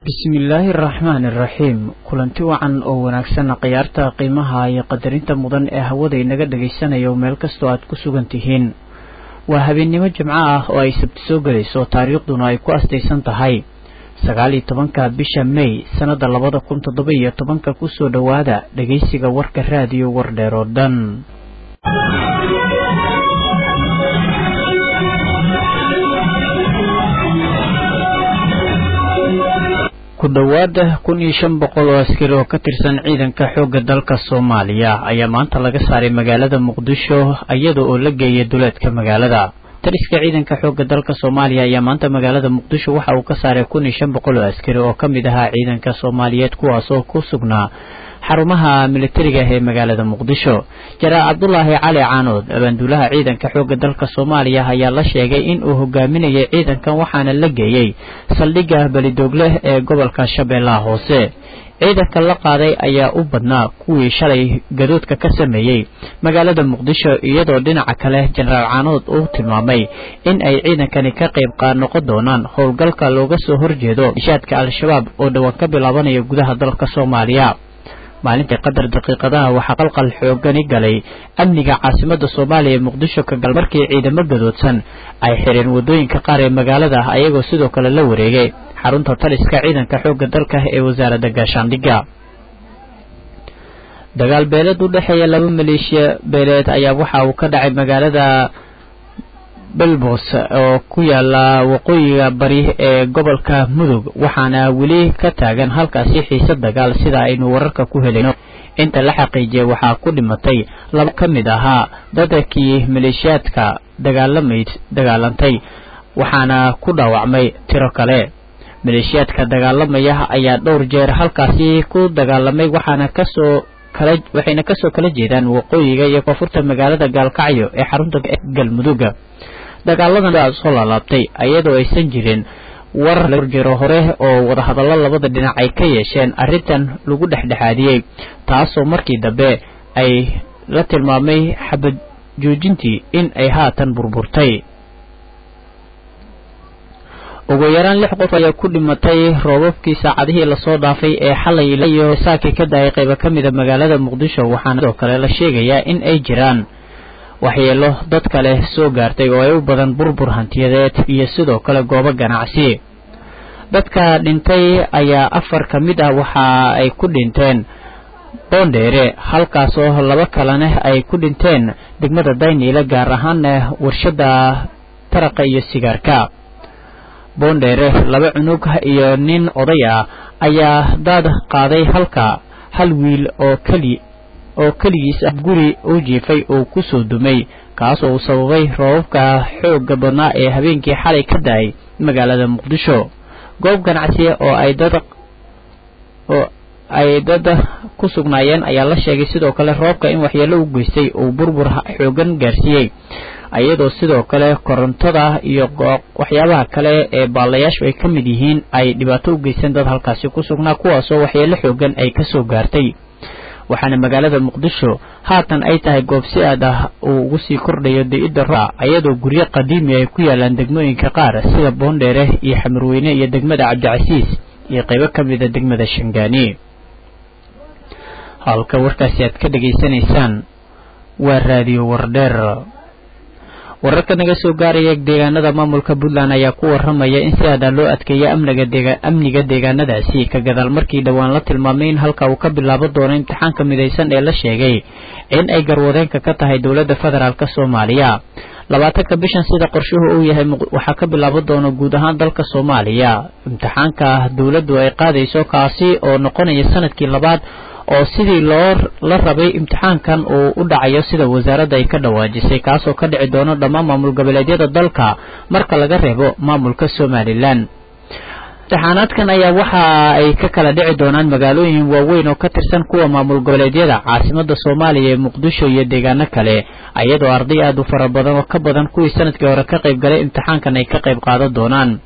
bismillaahi araxmaani araxiim kulanti wacan oo wanaagsan khiyaarta qiimaha iyo qadarinta mudan ee hawada inaga dhagaysanayo meel kastoo aad ku sugan tihiin waa habeennimo jimco ah oo ay sabti soo gelayso taariikhduna ay ku astaysan tahay sagaal iyo tobanka bisha may sannadda labada kun toddoba iyo tobanka kusoo dhowaada dhegaysiga warka raadiyo wardheer oo dhan ku dhowaada kun iyo shan boqol oo askari oo ka tirsan ciidanka xoogga dalka soomaaliya ayaa maanta laga saaray magaalada muqdisho iyada oo la geeyay duleedka magaalada taliska ciidanka xoogga dalka soomaaliya ayaa maanta magaalada muqdisho waxa uu ka saaray kun iyo shan boqol oo askari oo ka mid ahaa ciidanka soomaaliyeed kuwaas oo ku sugnaa xarumaha militariga ee magaalada muqdisho jaraal cabdulaahi cali caanood abaanduulaha ciidanka xoogga dalka soomaaliya ayaa la sheegay in uu hogaaminayay ciidankan waxaana la geeyey saldhigga belidoogleh ee gobolka shabeellaha hoose ciidanka la qaaday ayaa u badnaa kuwii shalay gadoodka ka sameeyey magaalada muqdisho iyadoo dhinaca kale jenaraal caanood uu tilmaamay in ay ciidankani ka qayb noqon doonaan howlgalka looga soo horjeedo ishaadka al-shabaab oo dhowaan ka bilaabanaya gudaha dalka soomaaliya maalintii qadar daqiiqadaha waxaa qalqal xoogani galay amniga caasimada soomaaliya ee muqdisho ka gal markii ciidamo gadoodsan ay xireen wadooyinka qaar ee magaalada ayagoo sidoo kale la wareegay xarunta taliska ciidanka xoogga dalka ee wasaaradda gaashaandhigga dagaal beeleed u dhexeeya laba maleeshiya beeleed ayaa waxa uu ka dhacay magaalada belbos oo ku yaala waqooyiga bari ee gobolka mudug waxaana weli ka taagan halkaasi xiise dagaal sida aynu wararka ku helayno inta la xaqiijiyay waxaa ku dhimatay laba ka mid ahaa dadkii maleeshiyaadka dagaalamayd dagaalantay waxaana ku dhaawacmay tiro kale maleeshiyaadka dagaalamaya ayaa dhowr jeer halkaasi ku dagaalamay waxaana kasoo waxayna kasoo kala jeedaan waqooyiga iyo koonfurta magaalada gaalkacyo ee xarunta galmuduga dagaaladan soo laalaabtay iyadoo aysan jirin warar jiro hore oo wadahadallo labada dhinac ay ka yeesheen arrintan lagu dhexdhexaadiyey taasoo markii dambe ay la tilmaamay xabad joojintii in ay haatan burburtay ugu yaraan lix qof ayaa ku dhimatay roobabkii saacadihii lasoo dhaafay ee xalay iyo saakii ka daayay qaybo ka mida magaalada muqdisho waxaana sidoo kale la sheegayaa in ay jiraan waxyeelo dad kale soo gaartay oo ay u badan burbur hantiyadeed iyo sidoo kale goobo ganacsi dadka dhintay ayaa afar ka mid ah waxa ay ku dhinteen boondheere halkaasoo laba kalena ay ku dhinteen degmada dayniile gaar ahaana warshada taraqa iyo sigaarka boondheere laba cunug iyo nin oday ah ayaa daad qaaday halka hal wiil oo keli oo keligiis ah guri u jiifay oo ku soo dumay kaas oo uu sababay roobabka xoogga badnaa ee habeenkii xalay ka da-ay magaalada muqdisho goob ganacsiya oo ay dad oo ay dad ku sugnaayeen ayaa la sheegay sidoo kale roobka in waxyeelo u geystay uu burbur xoogan gaarsiiyey iyadoo sidoo kale korontada iyo waxyaabaha kale ee baalayaashu ay ka mid yihiin ay dhibaato u geysteen dad halkaasi ku sugnaa kuwaasoo waxyeelo xoogan ay kasoo gaartay waxaana magaalada muqdisho haatan ay tahay goob si aad ah uu ugu sii kordhayo di-idda roa iyadoo guryo qadiimi ay ku yaalaan degmooyinka qaar sida boondheere iyo xamarweyne iyo degmada cabdicasiis iyo qaybo ka mida degmada shangaani halka warkaasi aad ka dhegaysanaysaan waa raadiyo wardheer wararka naga soo gaaraya deegaanada maamulka puntland ayaa ku waramaya in si aada loo adkeeya amniga deegaanadaasi ka gadaal markii dhowaan la tilmaamay in halka uu ka bilaabo doono imtixaanka midaysan ee la sheegay in ay garwadeenka ka tahay dowladda federaalk soomaaliya labaatanka bishan sida qorshuhu uu yahay waxaa ka bilaabo doona guud ahaan dalka soomaaliya imtixaanka dowladdu ay qaadayso kaasi oo noqonaya sanadkii labaad oo sidii loo la rabay imtixaankan uu u dhacayo sida wasaaradda ay ka dhawaajisay kaasoo ka dhici doono dhammaan maamul goboleedyada dalka marka laga reebo maamulka somalilan imtixaanaadkan ayaa waxa ay ka kala dhici doonaan magaalooyin waaweyn oo ka tirsan kuwa maamul goboleedyada caasimada soomaaliya ee muqdisho iyo deegaano kale iyadoo arday aad u fara badan oo ka badan kuwii sanadkii hore ka qayb galay imtixaankan ay ka qayb qaadan doonaan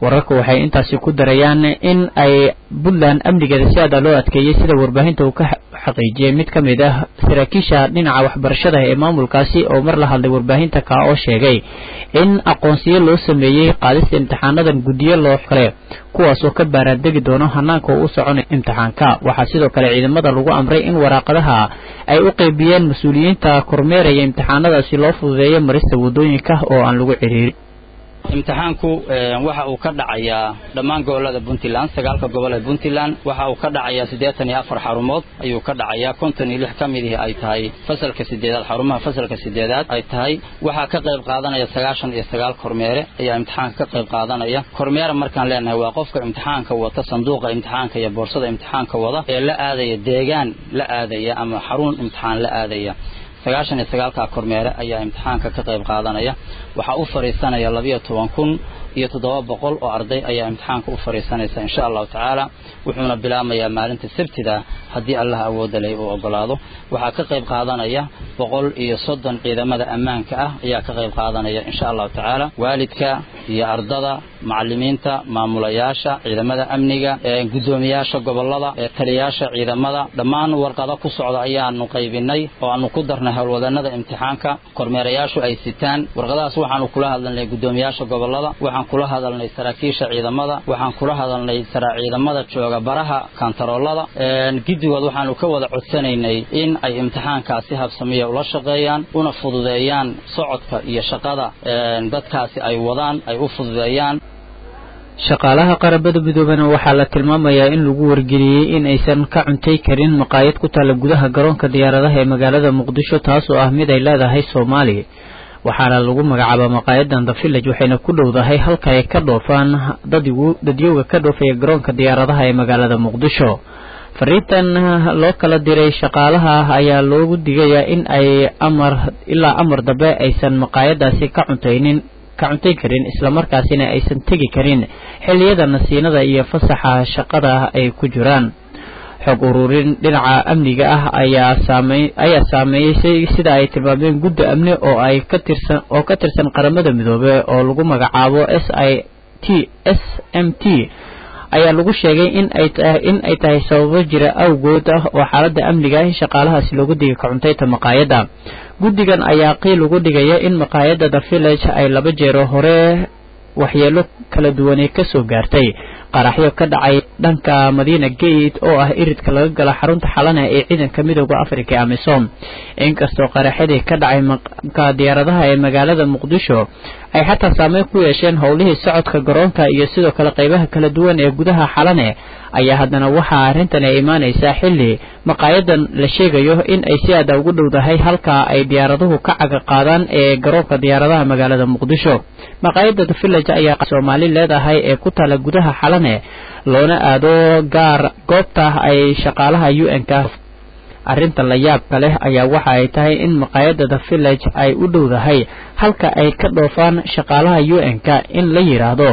wararku waxay intaasi ku darayaan in ay puntland amnigeeda si aada loo adkeeyey sida warbaahinta uu ka xaqiijiyey mid ka mid ah saraakiisha dhinaca waxbarashada ee maamulkaasi oo mar la hadlay warbaahinta ka oo sheegay in aqoonsiyo loo sameeyey qaadista imtixaanadan guddiyo loo kale kuwaas oo ka baaraandegi doono hanaanka uu u soconay imtixaanka waxaa sidoo kale ciidamada lagu amray in waraaqadaha ay u qeybiyeen mas-uuliyiinta kormeeraya imtixaanadaasi loo fududeeyo marista waddooyinka oo aan lagu ciriirin imtixaanku waxa uu ka dhacayaa dhammaan gobolada puntland sagaalka gobol ee puntland waxa uu ka dhacayaa siddeetan iyo afar xarumood ayuu ka dhacayaa konton iyo lix ka midihii ay tahay fasalka sideedaad xarumaha fasalka sideedaad ay tahay waxaa ka qayb qaadanaya sagaashan iyo sagaal kormeere ayaa imtixaanka ka qayb qaadanaya kormeera markaan leenahay waa qofka imtixaanka wata sanduuqa imtixaanka iyo boorsada imtixaanka wada ee la aadaya deegaan la aadaya ama xarun imtixaan la aadaya sagaashan iyo sagaalkaa kormeere ayaa imtixaanka ka qayb qaadanaya waxaa u fadhiisanaya labiyo toban kun iyo toddoba boqol oo arday ayaa imtixaanka u fadhiisanaysa insha allahu tacaala wuxuuna bilaabmayaa maalinta sabtida haddii allah awoodda leh uu ogolaado waxaa ka qayb qaadanaya boqol iyo soddon ciidamada ammaanka ah ayaa ka qayb qaadanaya insha allahu tacaala waalidka iyo ardada macalimiinta maamulayaasha ciidamada amniga guddoomiyaasha gobolada taliyaasha ciidamada dhammaan warqado ku socda ayaanu qaybinay oo aanu ku darnay howlwadanada imtixaanka kormeerayaashu ay sitaan warqadahaas waxaanu kula hadalnay guddoomiyaasha gobolada waxaan kula hadalnay saraakiisha ciidamada waxaan kula hadalnay ciidamada jooga baraha kantaroolada giddigood waxaanu ka wada codsanaynay in ay imtixaankaasi habsamiya ula shaqeeyaan una fududeeyaan socodka iyo shaqada dadkaasi ay wadaan ay u fududeeyaan shaqaalaha qarabada midoobena waxaa la tilmaamayaa in lagu wargeliyey in aysan ka cuntay karin maqaayad ku taalla gudaha garoonka diyaaradaha ee magaalada muqdisho taas oo ah mid ay leedahay soomaaliya waxaana lagu magacaabaa maqaayadan the village waxayna ku dhowdahay halka ay ka dhoofaan dadyowga ka dhoofaya garoonka diyaaradaha ee magaalada muqdisho fariintan loo kala diray shaqaalaha ayaa loogu digayaa in ay amar ilaa amar dambe aysan maqaayadaasi ka cuntaynin ka cuntayn karin islamarkaasina aysan tegi karin xilliyada nasiinada iyo fasaxa shaqada ay ku jiraan xog ururin dhinaca amniga ah ayaa saamey ayaa saameeyey sida ay tilmaameen guddi amni oo ay ka tirsan oo ka tirsan qaramada midoobe oo lagu magacaabo s i t s m t ayaa lagu sheegay in ay in ay tahay sababo jira awgood ah oo xaaladda amniga ah in shaqaalahaasi loogu digay ka cuntayta maqaayadda guddigan ayaa qiil ugu dhigaya in maqaayadda the village ay laba jeero hore waxyeelo kala duwanay ka soo gaartay qaraxyo ka dhacay dhanka madiina gate oo ah iridka laga gala xarunta xalana ee ciidanka midooda africa ee amisom inkastoo qaraxyadii ka dhacay maka diyaaradaha ee magaalada muqdisho ay xataa saameyn ku yeesheen howlihii socodka garoonka iyo sidoo kale qaybaha kala duwan ee gudaha xalane ayaa haddana waxaa arrintan ay imaanaysaa xilli maqaayadan la sheegayo in ay si aada ugu dhowdahay halka ay diyaaraduhu ka caga qaadaan ee garoonka diyaaradaha magaalada muqdisho maqaayadda the village ayaa soomaali leedahay ee ku taala gudaha xalane loona aado gaar goobta ay shaqaalaha u n ka arrinta la yaabka leh ayaa waxa ay tahay in maqaayadda the village ay u dhowdahay halka ay ka dhoofaan shaqaalaha u n ka in la yidhaahdo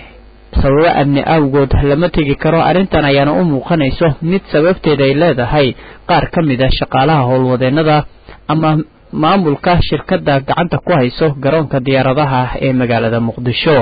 sababo amni awgood lama tegi karo arrintan ayaana u muuqanayso mid sababteeda ay leedahay qaar ka mid a shaqaalaha howlwadeennada ama maamulka shirkadda gacanta ku hayso garoonka diyaaradaha ee magaalada muqdisho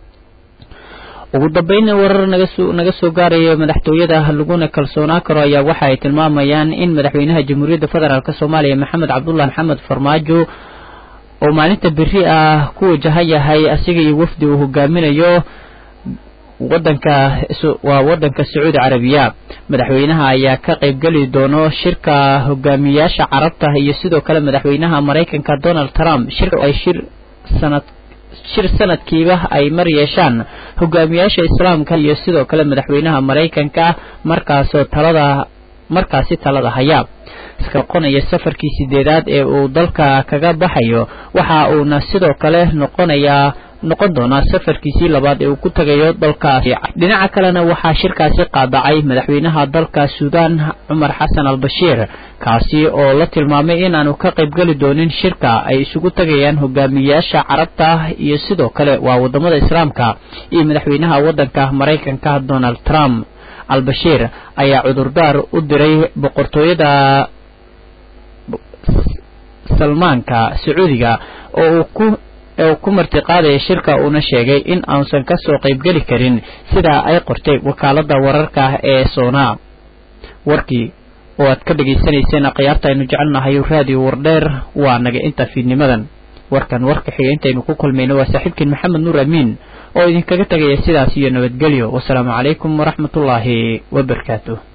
ugu dambeynna warar nagasoo naga soo gaaraya madaxtooyada laguna kalsoonaa karo ayaa waxa ay tilmaamayaan in madaxweynaha jamhuuriyadda federaalk soomaaliya maxamed cabdullahi maxamed farmaajo oo maalinta beri ah ku wajahan yahay asiga iyo wafdi uu hogaaminayo wadanka waa wadanka sacuudi carabiya madaxweynaha ayaa ka qaybgeli doono shirka hogaamiyaasha carabta iyo sidoo kale madaxweynaha maraykanka donald trump shirka ay shir sanad shir sanadkiiba ay mar yeeshaan hogaamiyaasha islaamka iyo sidoo kale madaxweynaha maraykanka markaasoo talada markaasi talada haya iska noqonaya safarkii sideedaad ee uu dalka kaga baxayo waxa uuna sidoo kale noqonayaa noqon doonaa safarkiisii labaad ee uu ku tagayo dalkaasi dhinaca kalena waxaa shirkaasi qaadacay madaxweynaha dalka suudaan cumar xasan al bashiir kaasi oo la tilmaamay inaanu ka qaybgeli doonin shirka ay isugu tagayaan hogaamiyaasha carabta iyo sidoo kale waa wadamada islaamka iyo madaxweynaha wadanka maraykanka donald trump al bashiir ayaa cudurdaar u diray boqortooyada salmaanka sacuudiga oo uu ku ee uu ku martiqaadaya shirka uuna sheegay in aansan ka soo qaybgeli karin sidaa ay qortay wakaaladda wararka ah ee soona warkii oo aad ka dhegaysanayseen akhyaarta aynu jecelnahay raadiyo wardheer waa naga inta fiidnimadan warkan warka xiga intaynu ku kulmayno waa saaxiibkiin maxamed nuur amiin oo idinkaga tegaya sidaas iyo nabadgelyo wasalaamu calaykum waraxmatullaahi wabarakaatu